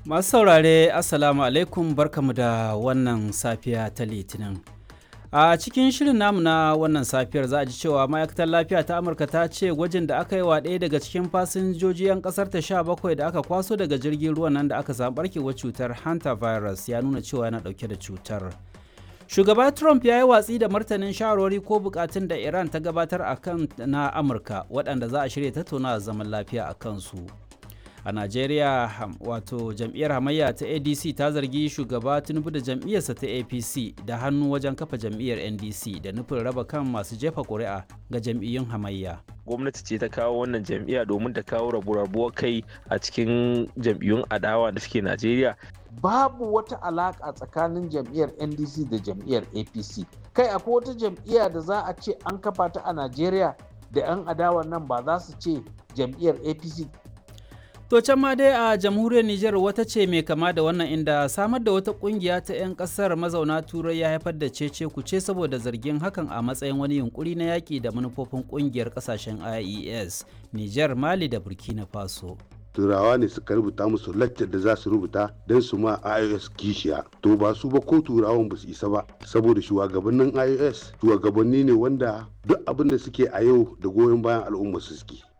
Masu saurare Assalamu alaikum barkamu da wannan safiya ta Litinin. A cikin shirin namu na wannan safiyar za a ji cewa ma'aikatar lafiya ta Amurka ta ce gwajin da aka yi wa ɗaya daga cikin fasinjoji 'yan ƙasar ta sha bakwai da aka kwaso daga jirgin ruwan nan da aka samu barkewar cutar hantavirus ya nuna cewa yana ɗauke da cutar. Shugaba Trump ya yi watsi da martanin shawarwari ko bukatun da Iran ta gabatar a kan na Amurka waɗanda za a shirya tattaunawa zaman lafiya a kansu. a najeriya wato jam'iyyar hamayya ta adc ta zargi shugaba tinubu da jam'iyyarsa ta apc da hannu wajen kafa jam'iyyar ndc da nufin raba kan masu jefa ƙuri'a ga jam'iyyun hamayya gwamnati ce ta kawo wannan jam'iyya domin ta kawo rabu-rabuwar kai a cikin jam'iyyun adawa da suke najeriya babu wata alaƙa tsakanin jam'iyyar ndc da jam'iyyar apc kai akwai wata jam'iyya da za a ce an kafa ta a najeriya da 'yan adawa nan ba za su ce jam'iyyar apc To can ma dai a jamhuriyar Nijar wata ce mai kama da wannan inda samar da wata kungiya ta 'yan kasar mazauna turai ya haifar da cece kuce saboda zargin hakan a matsayin wani yunkuri na yaƙi da manufofin kungiyar kasashen IES, Nijar, Mali da Burkina Faso. turawa ne suka rubuta musu laccar da za su rubuta don su ma ios kishiya to ba su ba ko turawan ba su isa ba saboda shugabannin ios shugabanni ne wanda duk abin da suke a yau da goyon bayan al'umma su suke